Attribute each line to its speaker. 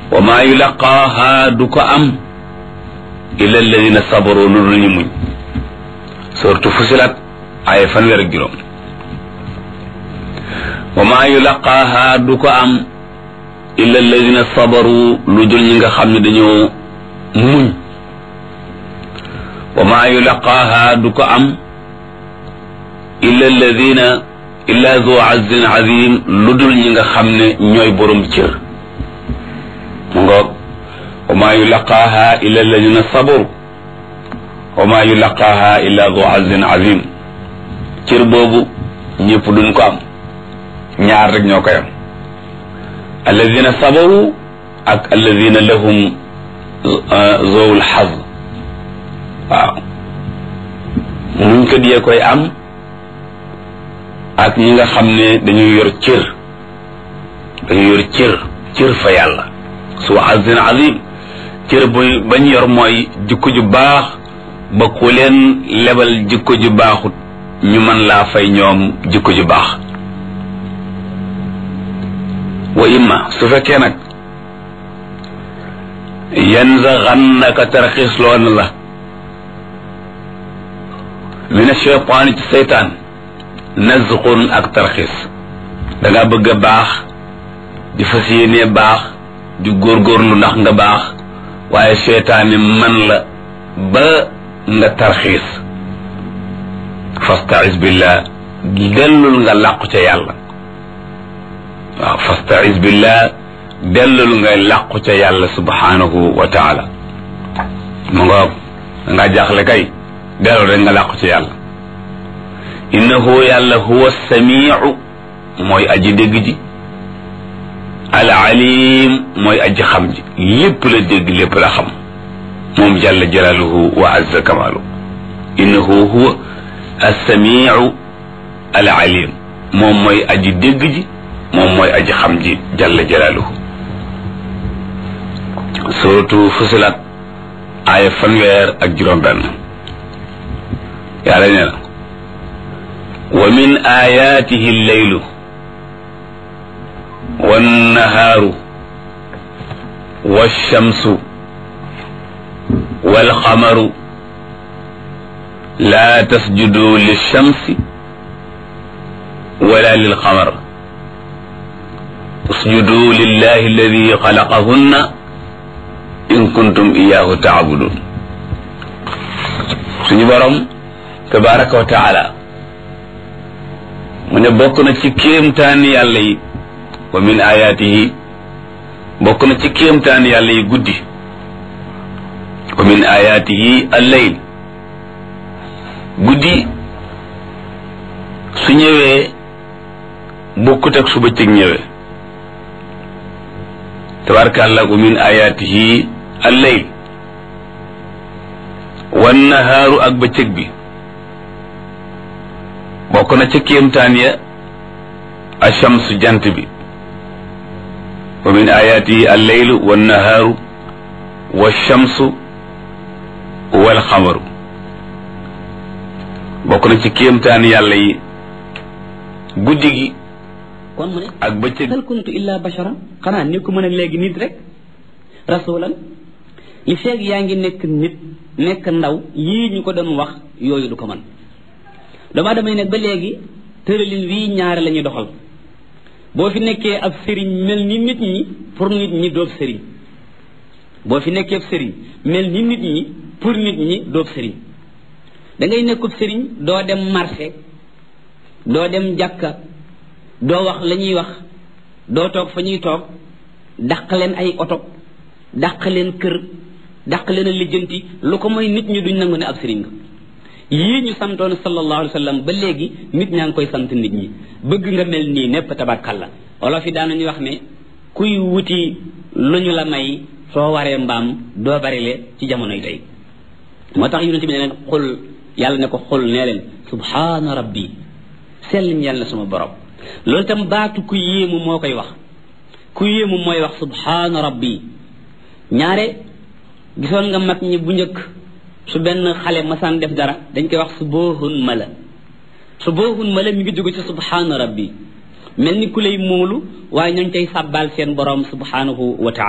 Speaker 1: wa maa yulaqaaha du ko am illa alladina sabaru lu dul ñu muñ surtout fusilat ay fanweer ak juróom wa maa yulaqaaha du ko am illa alladina sabaru lu dul ñi nga xam ne dañoo muñ wa maa yulaqaaha du ko am illa alladina illa zu azin azim lu dul ñi nga xam ne ñooy borom cër mu ngoog wa maa yulaqaaha illa alladina sabaru wa maa yulaqaaha illa zu azin azim cër boobu ñëpp duñ ko am ñaar rek ñoo koy am alladina sabaru ak alladina lahum zowul xaz waaw muñ ko diyee koy am ak ñi nga xam ne dañuy yor cër dañuy yor cër cër fa yàlla su azin azim cër bu bañ yor mooy jikko ju baax ba ku leen lebal jikko ju baaxut ñu mën laa fay ñoom jikko ju baax wa imma su fekkee nag yanzaghannaka tarxiisloon la min ashaytaani ci seytaan nazqun ak tarxiis danga bëgg a baax di fas yéenee baax di góorgóorlu ndax nga baax waaye seytaani man la ba nga tarxiis fasta'iz billah dellul nga làqu ca yàlla waaw fasta'iz billah dellul nga làqu ca yàlla subhanahu wa taala mu ngoog dangaa jaaxle kay dellul rek nga làqu ca yàlla innahu yàlla huwa samiu mooy aji dégg ji al alim mooy aji xam ji lépp la dégg lépp la xam moom jalla jalaaluhu wa azza kamaalu innahu huwa assamiu al alim moom mooy aji dégg ji moom mooy aji xam ji jalla jalaaluhu suratu fusilat aaya fanweer ak juróom benn yàlla nee na wa min ayaatihi lleylu wannahaaru walchamsu walqamaru laa tasjudu lilchamsi wala lilqamar usjudu lillahi alladi xalaqahunna in kuntum iyaahu taabudun suñu borom tabaraka wa taala mu ne bokk na ci kéemtaani yàlla yi wa min ayaatihi bokk na ci kéemtaani yàlla yi guddi wa min ayaatihi allayl guddi su ñëwee bokkut ak su bëccëg ñëwee tabarakàllah wa min ayaatihi allayl wan nahaaru ak bëccëg bi bokk na ca kéemtaan ya achamsu jant bi wa min ayaatihi alleylu wannahaaru walchamsu walxamaru bokk na ci kéemtaan yàlla yi guddi gi
Speaker 2: kon mu ne
Speaker 1: ak bëccëg
Speaker 2: hal kuntu illa bashara xanaa ni ko mën a léegi nit rek rasulan li feeg yaa ngi nekk nit nekk ndaw yii ñu ko doon wax yooyu du ko mën doomu aadama yi nag ba léegi tëralin wii ñaare la ñuy doxal boo fi nekkee ab sëriñ mel ni nit ñi pour nit ñi doob sëriñ boo fi nekkee ab sëriñ mel ni nit ñi pour nit ñi doob sëriñ da ngay nekkub sëriñ doo dem marché doo dem jàkka doo wax la ñuy wax doo toog fa ñuy toog dàq leen ay oto dàq leen kër dàq leen a lijjanti lu ko mooy nit ñi duñ nangu ne ab sëriñ nga yii ñu santoon sallallahu alayhi wa sallam ba léegi nit ñaa ngi koy sant nit ñi bëgg nga mel nii népp tabarkalla wolof yi daanañu wax ne kuy wuti lu ñu la may soo waree mbaam doo barile ci jamonoy tey moo tax yonente bi ne leen xul yàlla ne ko xul nee leen subhaana rabbi sell ñeel na sama borom loolu tam baatu ku yéemu moo koy wax ku yéemu mooy wax subhaana rabbi ñaare gisoon nga mag ñi bu njëkk su benn xale masaan def dara dañ koy wax su boohun mala su boohun mala mi ngi jóge ci subhaana rabbi mel ni ku lay móolu waaye ñooñ tey sàbbaal seen borom subhanahu wa taala